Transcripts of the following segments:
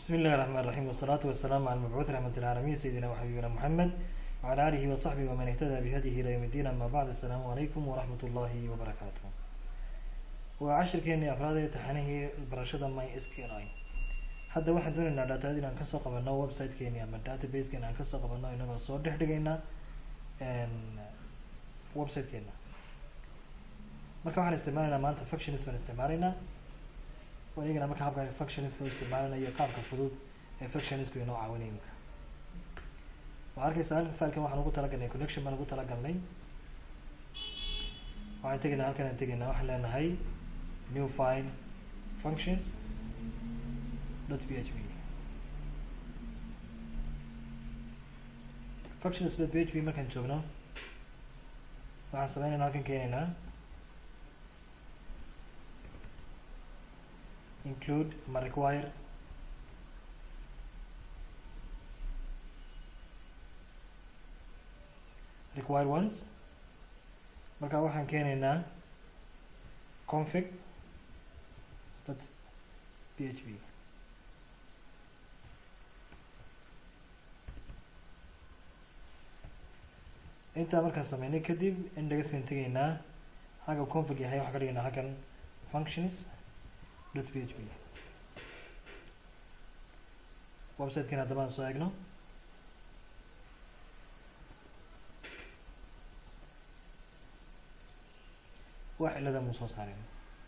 بسم الله الرحمن الرحيم والصلاة والسلام على المبعوث رحمة العالمين سيدنا وحبيبنا محمد وعلى آله وصحبه ومن اهتدى بهديه إلى يوم الدين أما بعد السلام عليكم ورحمة الله وبركاته وعشركeenii afraad ee taxanihii barashada my SQLi hadda waxaan doonaynaa dataad inaan kasoo qabano websitekeeni ama databasekeeni aan kasoo qabano inagoo soo dhex dhigayna websitekeena marka waxaan isticmaalaynaa maanta functions baan isticmaalaynaa waan eegana marka habka functionska u isticmaalana iyo qaabka fudud ee functionsku inoo caawinay imika waxaa arkaysaa halkan filekan waxaan ugu talagalnay connection baan ugu talagalnay waxaan tegaynaa halkan aan tegaynaa waxaan leenahay new file functions dot php functions dot php markaan joogno waxaan sameynaynaa halkan keenaynaa include ama require require ones marka waxaan keenaynaa config dot php intaa markaan sameynay kadib indexkan tegaynaa halka config yahay waxaan ka dhigaynaa halkan functions dot php websitekan haddaba aan soo eegno wax cilada muu soo saarin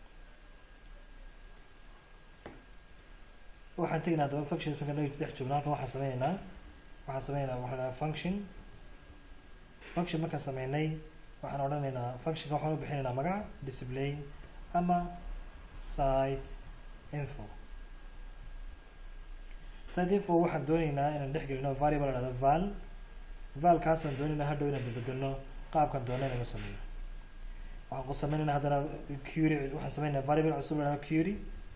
waxaan tegaynaa haddaba functions markaan dhex joogno halkan waxaan sameynaynaa waxaan sameynaynaa waxaa dhahaa function function markaan sameynay waxaan odhanaynaa functionka waxaan u bixinaynaa magac display ama site info site info waxaan dooneynaa inaan dhex gelino variable la dhahdo val valkaasaan dooneynaa hadhow inaan bedbedelno qaabkan doona inaan u sameeyo waxaan ku sameynaynaa haddana query waxaan sameynaynaa variable cusub la dhahdo query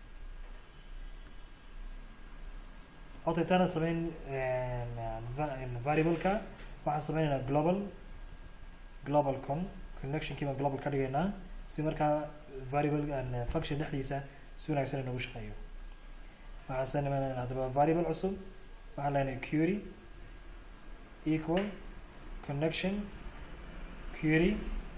otaytaana sameyn variableka waxaan sameynaynaa global global con connectionkii baan global ka dhigaynaa si markaa variable function dhexdiisa si wanaagsan inagu shaqeeyo waxaan sameynayna haddaba variable cusub waxaan leenahay query equal connection query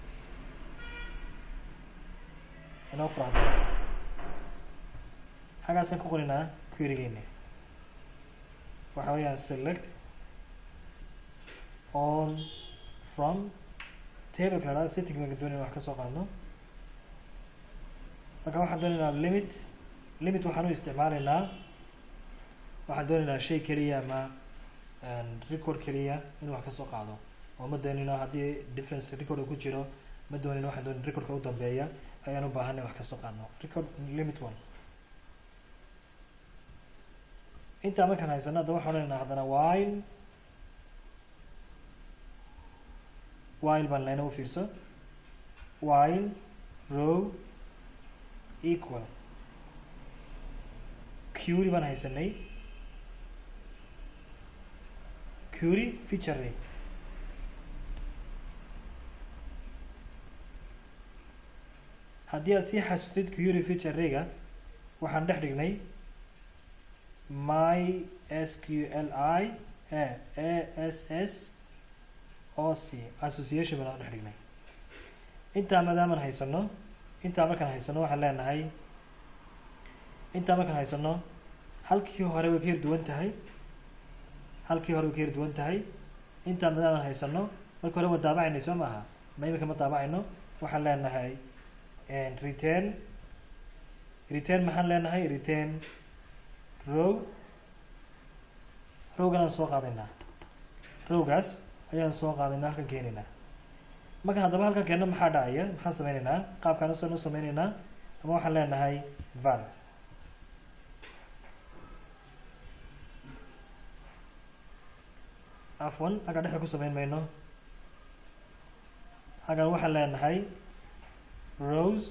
inoo furahda xaggaasaan ku qorinaa querygeena waxa weeyaan select all from table la dhahda setting baan doonayna wax kasoo qaadno marka waxaan doonaynaa limit limit waxaan u isticmaalaynaa waxaan doonaynaa shay keliya ama record keliya inuu wax kasoo qaado oo ma doonino haddii difference record ku jiro ma doonino waxaan doonin recordka u dambeeya ayaan u baahanay wax kasoo qaadno record limit one intaa markaan haysano hadda waxaan odhanaynaa haddana while while baan leyna u fiirso while row equal query baan haysanay query feature ray haddii aad sii xasustid query feature rayga waxaan dhex dhignay my s q l i a s s o c association baan dhex dhignay intaa maadaamaan haysano intaa markaan haysano waxaan leenahay intaa markaan haysano halkii hore way ka yar duwan tahay halkii hore way ka yar duwan tahay intaa maadaamaan haysano marka hore waa daabacaynay soo maaha ma imika ma daabacayno waxaan leenahay return return maxaan leenahay return row rowgan aan soo qaadaynaa rowgaas ayaan soo qaadaynaa halkan keenaynaa markaan haddaba halkan keenno maxaa dhacaya maxaan sameynaynaa qaabkaan usan u sameynaynaa ama waxaan leenahay val afwan halkaan dhexda ku sameyn mayno halkan waxaan leenahay rose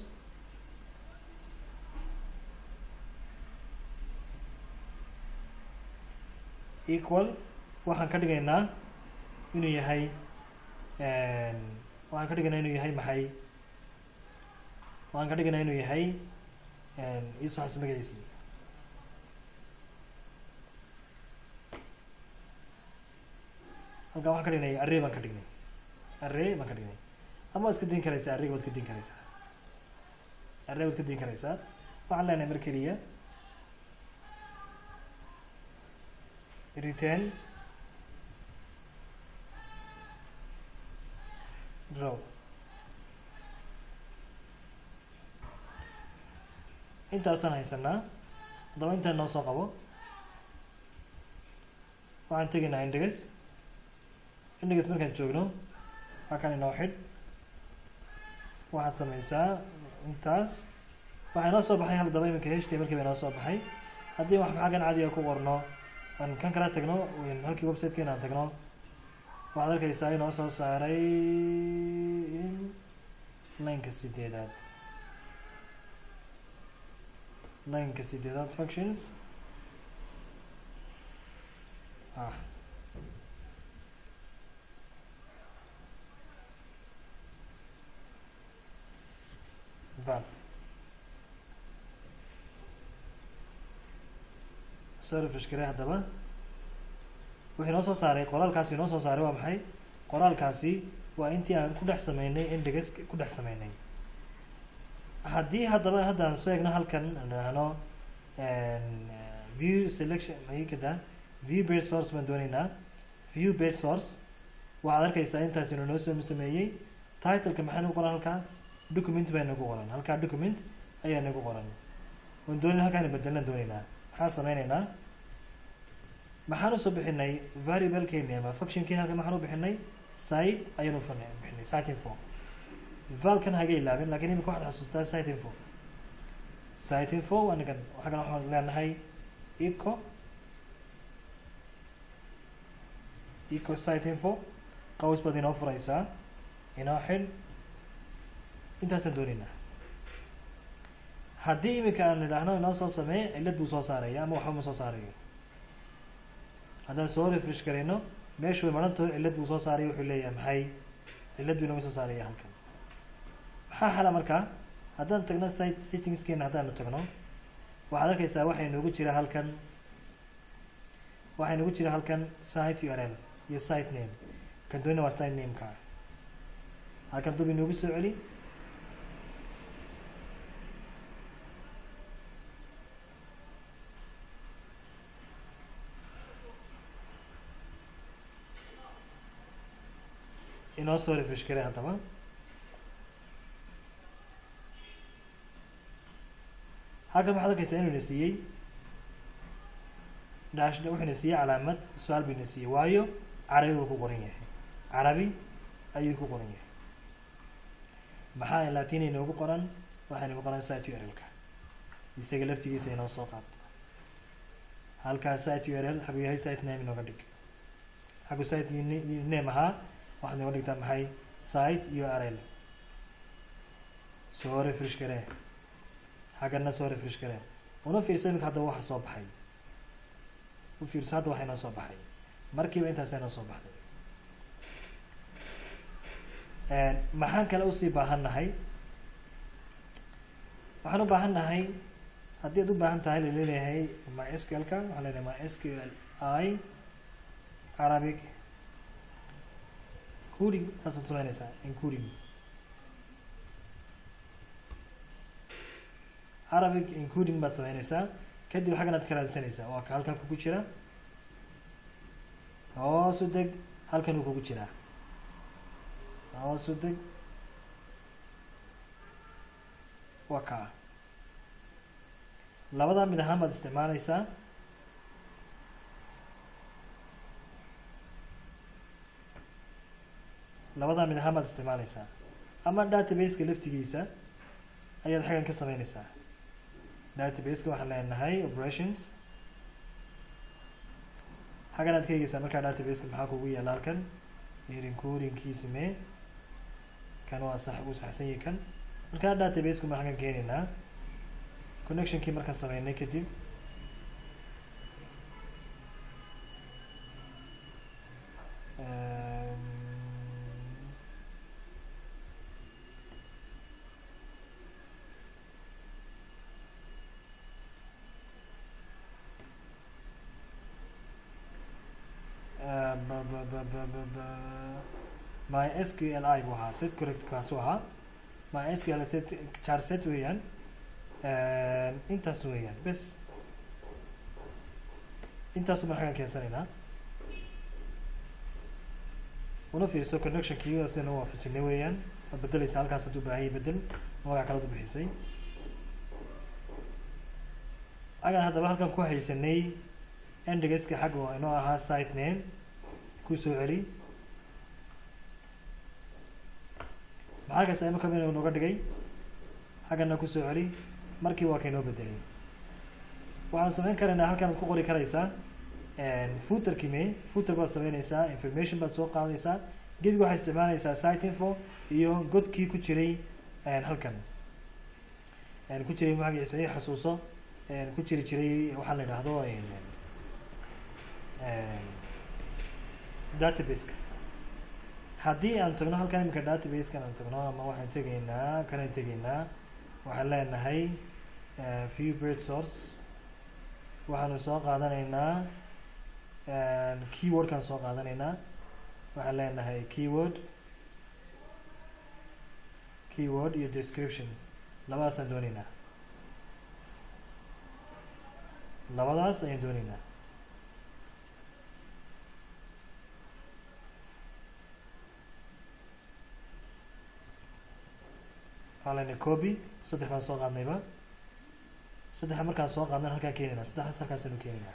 equal waxaan ka dhigaynaa inuu yahay waxaan ka dhigaynaa inuu yahay maxay waxaan ka dhigaynaa inuu yahay iisoo xas magaciisii halkan waxaan ka dhignay array baan ka dhignay array baan ka dhignay ama waad iska din karaysaa arrayga waad ka din karaysaa array waad ka din karaysaa waxaan leenahay mar keliya return row intaasaan haysanaa haddaba intaan noo soo qabo waxaan tegaynaa index index markaan joogno halkan inoo xidh waxaad sameysaa intaas waxaa inoo soo baxay haddaba iminka htmlkii baa inoo soo baxay haddii wax xaggan cadiga ku qorno aan kan kala tagno halkii websitekeena aan tagno waxaad arkaysaa inoo soo saaray lineka sideedaad lineka sideedaad functions ah val soo refresh garey haddaba wuxuu inoo soo saaray qoraalkaasi inoo soo saaray waa maxay qoraalkaasi waa intii aan ku dhex sameynay index ku dhex sameynay haddii haddaba hadda aan soo egno halkan dhahno view selection maxay kadaa view bed source baan dooneynaa view bed source waxaad arkaysaa intaas inuu noo soo sameeyey titleka maxaa nagu qoran halkaa document baa nagu qoran halkaa document ayaa nagu qoran waan doonay halkaan bedelan dooneynaa maxaan sameyneynaa maxaan usoo bixinay variablekeeni ama functionkeeni halkan maxaan u bixinay site ayaan u bixinay site info valkan haga ilaabin lakin imika waxaad xasuustaa site info site info anigan xaggan waxaan leenahay eco eco site info qaws baad inoo furaysaa inoo xidh intaasaan dooneynaa haddii imika aan idhaahno inoo soo sameeye cillad buu soo saaraya ama waxba ma soo saarayo haddaan soo refresh garayno meeshu way maran taho cillad buu soo saaraya wuxuu leeyahay maxay cillad buu inooga soo saaraya halkan maxaa xala markaa haddaan tagno site settingskeena haddaanu tagno waxaad arkaysaa waxaa inoogu jira halkan waxaa inoogu jira halkan site url iyo site name kan doonina waa site nameka halkan dub inoogu soo celi inoo soo refresh garay haddaba halkan waxaad arkaysaa inuu na siiyey dash wuxuu na siiyey calaamad su-aal buu na siiyey waayo carabi buu ku qoran yahay carabi ayuu ku qoran yahay maxaa latin inoogu qoran waxaa inoogu qoran site url-ka isaga laftigiisa inoo soo qaata halkaa site url xaguu yahay site name inooga dhig xaguu site name ahaa waxaad inooga dhigtaa maxay site url soo refresh garee xaggana soo refresh garee una fiirsa iminka haddaba waxa soo baxay u fiirso hadda waxa inoo soo baxay markiiba intaasa inoo soo baxday maxaan kale usii baahan nahay waxaan u baahan nahay haddii ad u baahan tahay laleeyahay mysql-ka waxaan leedahay mysql i arabic coding saasaad sameynaysaa including arabic including baad sameynaysaa kadib xaggan aad ka raadsanaysaa waa ka halkan kugu jira hoosu deg halkan uu kugu jiraa hoosu deg waa kaa labadaa mid ahaan baad isticmaalaysaa labadaa mid ahaan baad isticmaalaysaa ama database-ka laftigiisa ayaad xaggan ka sameynaysaa database-ka waxaan leenahay operations xaggan aad ka eegeysaa markaa database-ka maxaa kugu yaala halkan includingkiisi mee kan waa sax uu saxsan yahay kan markaa database-ku ma xaggan keenaynaa connectionkii markaan sameynay kadib ba ba ba ba ba my sqli buu ahaa set correct kaasuu ahaa my sql set char set weeyaan intaas weeyaan bes intaasu baan xaggan keensanaynaa una fiirso connectionkii sidana waafajinay weeyaan waad bedeleysa halkaas hadduu baahaya bedel magac kalead u bixisay agan haddaba halkan ku haysanay endegska xagga oo inoo ahaa site name ku soo celi maxaa kasta imaka inuu nooga dhigay xaggana ku soo celi markii waa kaynoo bedelay waxaan samayn karaynaa halkan ad ku qori karaysaa footerkii me footer baad sameyneysaa information baad soo qaadaysaa gebiga waxaad isticmaalaysaa site info iyo godkii ku jiray halkan ku jiray magaciisa i xasuuso ku jiri jiray waxaa la yidhaahdo databaseka haddii aan tagno halkan imika databasekan aan tagno ama waxaan tegaynaa kanaan tegaynaa waxaan leenahay view bird source waxaanu soo qaadanaynaa keywordkaan soo qaadanaynaa waxaan leenahay keyword keyword iyo description labadaasaan dooneynaa labadaas ayaan dooneynaa waxaa lena copy saddex baan soo qaadnayba saddexa markaan soo qaadnan halkaan keenaynaa saddexdaas halkaasanu keenaynaa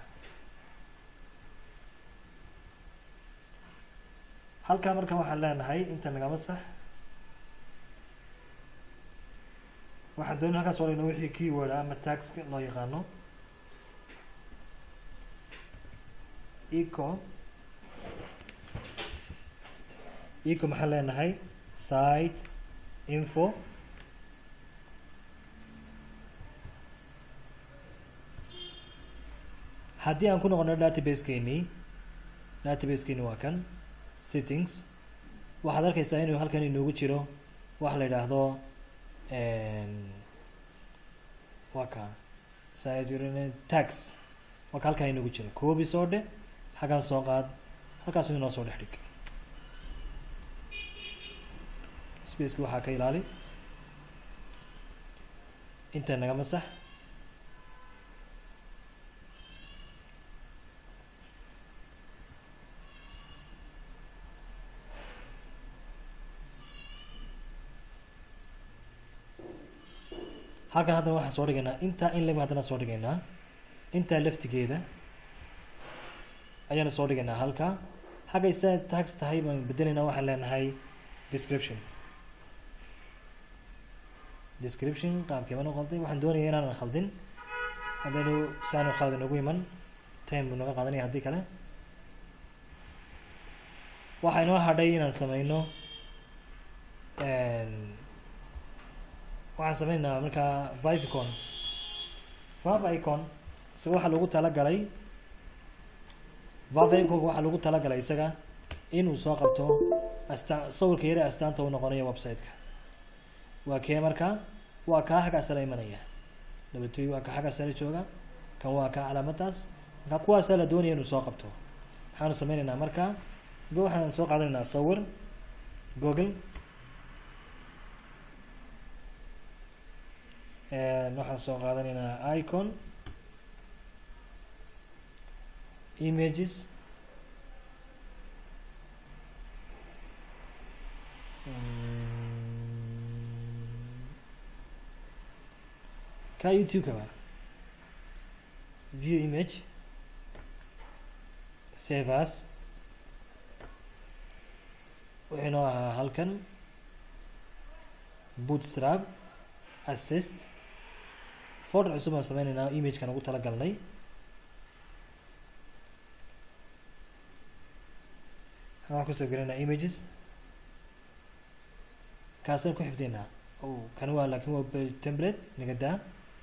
halkaa marka waxaan leenahay inta nagama sax waxaan doonay halkaas oo dhigno wixii keyword ah ama tax loo yaqaano eco eco maxaan leenahay site info haddii aan ku noqono databaseskeenii databaskeeni waa kan settings waxaad arkaysaa inuu halkan inoogu jiro waxa la yidhaahdo waa ka tax waa ka halkan inoogu jiro coobi soo dhe xaggan soo qaad halkaasu inoo soo dhex dhig spaceki waxaa ka ilaali inta nagama sax halkan haddana waxaan soo dhigaynaa intaa in leg haddana soo dhigaynaa intaa laftigeeda ayaana soo dhigaynaa halkaa xagga isa tax tahay baan bedelaynaa waxaan leenahay description description qaabkii baan u qalday waxaan doonaya inaanan khaldin haddaynu saanu khalad inagu iman time buu naga qaadanaya haddii kale waxaa inoo hadhay inaan sameyno waxaan sameynaynaa markaa vivicon vivicon isaga waxaa lagu talagalay vivicon waxaa lagu talagalay isaga inuu soo qabto astaan sawirka yare astaanta u noqonayo website-ka waa kee markaa waa kaa xagga sare imanaya dabatoy waa ka xagga sare jooga kan waa kaa calaamadaas markaa kuwaasaa la doonaya inuu soo qabto waxaanu sameynaynaa markaa go waxaan soo qaadanaynaa sawir google waxaan soo qaadanaynaa icon images ka youtube kaba view image save as wuxuu inoo ahaa halkan bootstrap assist folder cusub aan sameyneynaa imagekan ugu tala galnay waxaan kusoo gelinaa images kaasaan ku xifdinaa kan waa laakin waa template naga daa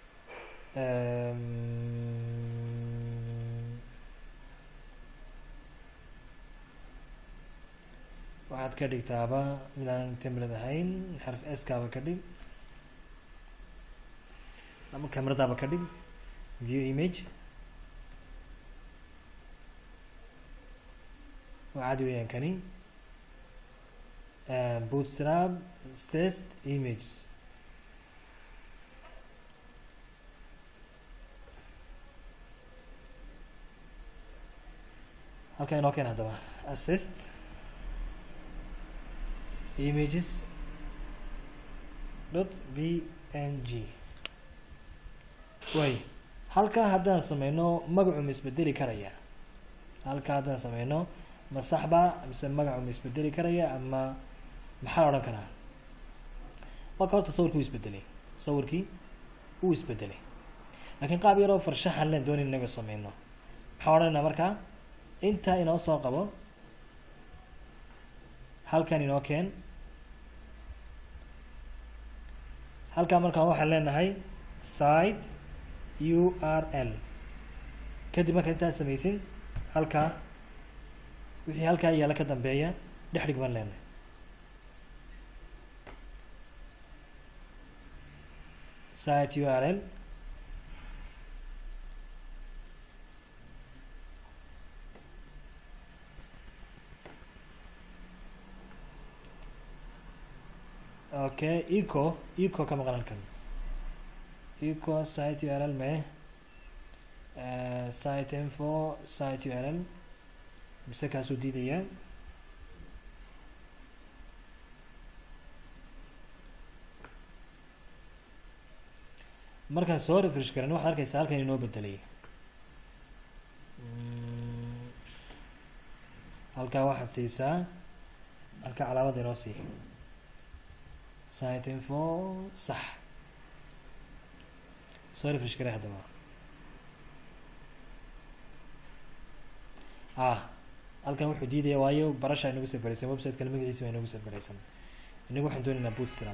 waxaad ka dhigtaaba midaan template ahayn xarf s kaaba ka dhig ama cameradaaba ka dhig view image waa caadi weeyaan kani bootstrap test images halkan inoo keen haddaba assist images dot b n g way halkaa haddaan sameyno magacu ma isbedeli karaya halkaa haddaan sameyno ma saxba mise magacu ma isbedeli karaya ama maxaa odhan karaa waka horta sawirkii u isbedelay sawirkii uu isbedelay laakiin qaab yaroo farshaxan len doonin inaga sameyno maxaa odhanaynaa markaa intaa inoo soo qabo halkan inoo keen halkaa markaan waxaan leenahay site u r l kadib markaa intaan samaysin halkaa wixii halkaa yaalla ka dambeeya dhex dhig baan leenahay site u r l okay eco eco ka maqan halkan eco site url me site info site url mise kaasuu diidaya markaan soo refresh garan waxaad arkaysaa halkan inoo bedelay halkaa waxaad siisaa halkaa calaamada inoo sii site info sax soo refresh garay haddaba ah halkan wuxuu diidaya waayo barasha inagu sarbaraysan website-kana magaciisa baa inagu sarbaraysan inagu waxaan doonaynaa bootstrap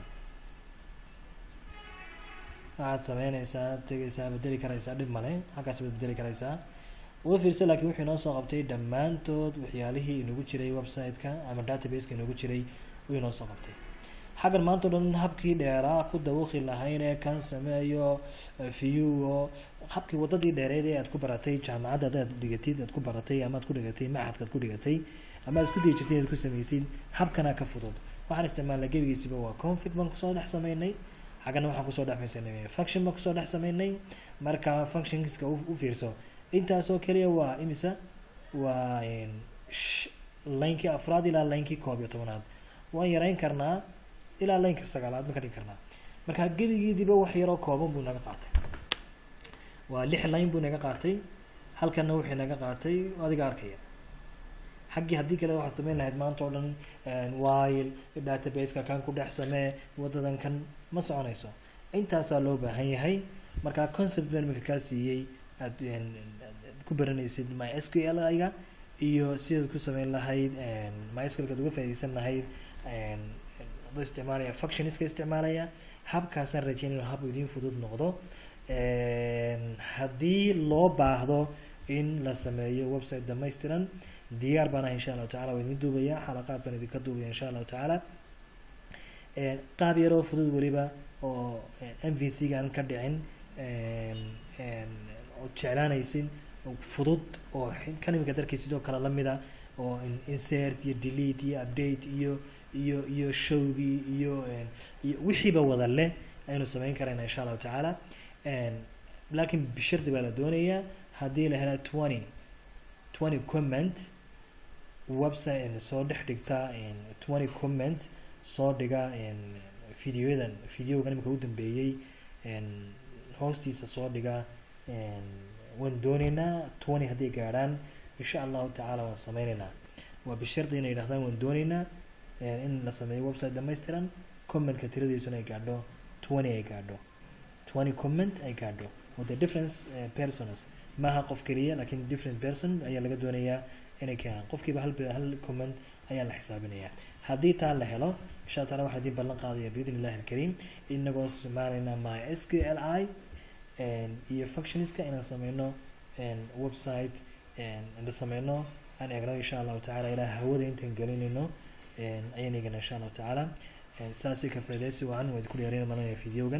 waxaad sameyneysaa tegeysaa bedeli karaysaa dhib male halkaas baad bedeli karaysaa uga fiirsa laakiin wuxuu inoo soo qabtay dhammaantood waxyaalihii inagu jiray website-ka ama database-ka inagu jiray uu inoo soo qabtay xaggan maanta o dhan habkii dheeraa ku dawaqi lahayn ee kan sameeyo viewo habkii waddadii dheereed ee aad ku baratay jaamacadda adaad dhigatid aad ku baratay ama aad ku dhigatay maxadka ad ku dhigatay ama aad isku dayi jirtay inaad ku sameysid habkana ka fudud waxaan isticmaalnay gebigiisiba waa config baan kusoo dhex sameynay xaggana waxaan kusoo dhex maysanay function baan kusoo dhex sameynay marka functionska u fiirso intaasoo keliya waa imisa waa linekii afraad ilaa linekii koob iyo tobanaad waan yareyn karnaa ilaa laynka sagaalaad ma ka dhigi karnaa marka gebigiidiba wax yaroo kooban buu naga qaatay waa lix line buu naga qaatay halkanna wuxuu naga qaatay adiga arkaya xaggii haddii kale waxaad sameyn lahayd maanta oo dhan wile database-ka kan ku dhex samee waddadan kan ma soconayso intaasaa loo baahan yahay marka concept baan imika kaa siiyey aad ku baranaysid my s q l iga iyo sidaad ku sameyn lahayd my s q l kaad uga faaideysan lahayd adoo isticmaalaya functionska isticmaalaya habkaasaan rajeynaya hab idiin fudud noqdo haddii loo baahdo in la sameeyo website dhamaystiran diyaar baan ah insha allahu tacala waa idin duubaya xalaqaad baan idinka duubaya insha allahu tacaala qaab yaroo fudud weliba oo m v c gaan ka dhicin oo jeclaanaysin fudud oo kan imika darkii sidoo kale lamida oo insert iyo delete iyo update iyo iyo iyo showgii iyo iyo wixiiba wada leh aynu sameyn karayna insha allahu tacaala laakiin bishardi baa la doonayaa haddii la hela twenty twenty comment website soo dhex dhigta twenty comment soo dhiga videoyadan videogan imika u dambeeyey hoostiisa soo dhiga waan dooneynaa twenty hadday gaadhaan insha allahu tacaala waan sameyneynaa waa bishardi inay yidhahdaan waan dooneynaa in la sameeyo website dhamaystiran commentka tiradiisuna ay gaadho twenty ay gaadho twenty comment ay gaadho oo the difference persons maaha qof keliya lakin different person ayaa laga doonayaa inay keenaan qofkiiba hal hal comment ayaa la xisaabinayaa haddii taa la helo insha alla taala waxaa idiin ballan qaadaya biidn illahi alkariim inagoo isticmaalayna my s q l i iyo functionska inaan sameyno website la sameyno aan eegno insha allahu tacala ilaa hawada intaan gelinayno ayaan eegana insha allahu tacaala saasi ka faideysi wacan waa idinku dheereyna malanaya videogan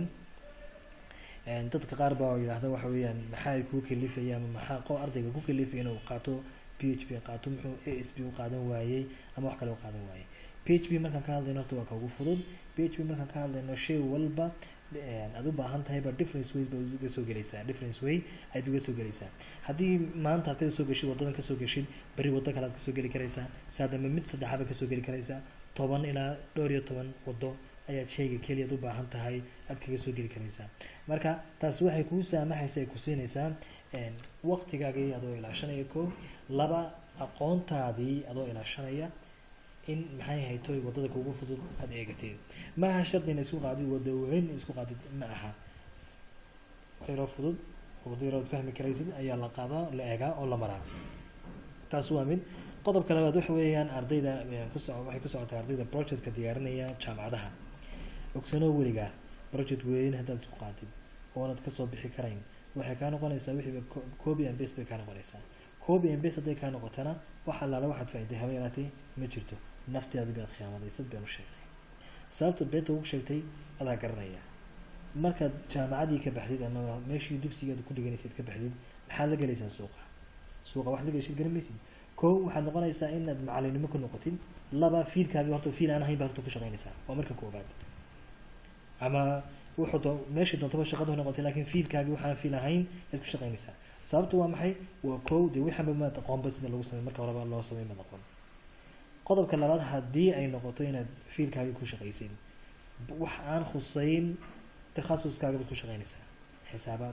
dadka qaar baa yidhaahda waxa weeyaan maxaa kuu kalifaya ama maxaa qo ardayga ku kalifaya inuu qaato p h p qaato muxuu a s p u qaadan waayey ama wax kale u qaadan waayey p h p markaan ka hadlayno horta waa ka ugu fudud p h p markaan ka hadlayno shay walba aad u baahan tahayba difference ways baad uga soo gelaysaa difference way ayaad uga soo gelaysaa haddii maanta aad kasoo geshid wadadan kasoo geshid berri waddo kale aad kasoo geli karaysaa saadama mid saddexaad baad kasoo geli karaysaa toban ilaa dhowr iyo toban waddo ayaad shayga keliyaad u baahan tahay aad kaga soo geli karaysaa marka taas waxay kuu saamaxaysa ay ku siinaysaa waqtigaagii adoo ilaashanaya ko laba aqoontaadii adoo ilaashanaya in maxay haytoy waddada kugu fudud aada eegatid ma aha shardi ina isku qaadid wadda weyn isku qaadid ma aha waxyaroo fudud waddo yarood fahmi karaysid ayaa la qaadaa la eegaa oo la maraa taas waa mid qodobka labaad waxa weeyaan ardayda kuso waxay ku socotaa ardayda projectka diyaarinaya jaamacadaha ogsanoo weligaa project weyn haddaad isku qaatid oonad kasoo bixi karayn waxay kaa noqonaysaa wixiiba copy and base bay kaa noqonaysaa copy and base hadday kaa noqotana wax allaala waxaad faa'iday haba yaraatay ma jirto nafteeda baad khiyaamaday sad baan u sheegtay sababta beenta ugu sheegtay adaa garanaya markaad jaamacadii ka baxdid ama meeshii dugsigaad ku dhiganaysid ka baxdid maxaad la gelaysaa suuqa suuqa wax la gelashid garan maysid kow waxaad noqonaysaa inaad macalinimo ku noqotid laba fiilkaagi horta fiil aan ahayn baad horta ku shaqaynaysaa waa marka koobaad ama wuxuu doo meeshii doontaba shaqadu noqotay laakiin fiilkaagi waxaan fiil ahayn ayaad ku shaqaynaysaa sababtu waa maxay waa kow dee wixanba maad aqoonba sida lagu samey marka horeba loo samey maad aqoon qodobka labaad haddii ay noqoto inaad fiilkaagi ku shaqaysid wax aan khuseyn takhasuskaaga baad ku shaqaynaysaa xisaabaad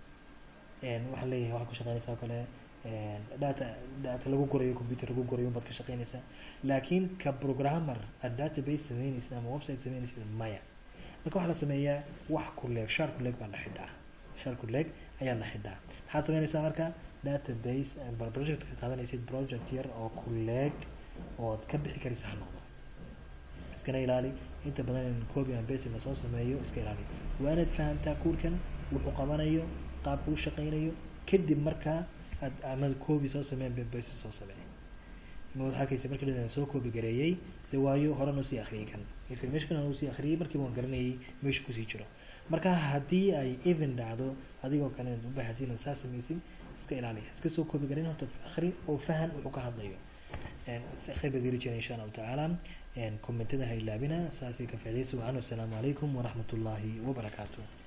waxaan leeyahay waxaad ku shaqaynaysaa o kale data data lagu gurayo computer lagu gurayo baad ka shaqaynaysaa laakiin ka programmer aad database sameynaysid ama website sameynaysid maya marka waxaa la sameeyaa wax kuleeg shaar kuleeg baa la xidhaa shaar kuleeg ayaa la xidhaa maxaad sameynaysaa marka database project ka qaadanaysid project yar oo kuleeg ood ka bixi karaysa ha noqdo iskana ilaali inta badan in copy and base lasoo sameeyo iska ilaali waa inaad fahamtaa kuurkan wuxuu qabanayo qaabka u shaqaynayo kadib markaa aad ama copy soo sameyn base soo sameey ma waxaa arkaysa markii la soo copy gareeyey de waayo horan usii akhriyay kan information kan usii akhriyay markiiba waan garanayay meesha kusii jiro marka haddii ay even dhacdo adigoo kale u baahatid inaad saa samaysid iska ilaaliya iska soo copy gareyn horta akhri oo fahan wuxuu ka hadlayo khayr baa geli jira insha allahu tacaala kommentada ha ilaabina saasay ka faaidaysa wacan wassalaamu calaykum waraxmat ullaahi wabarakaatu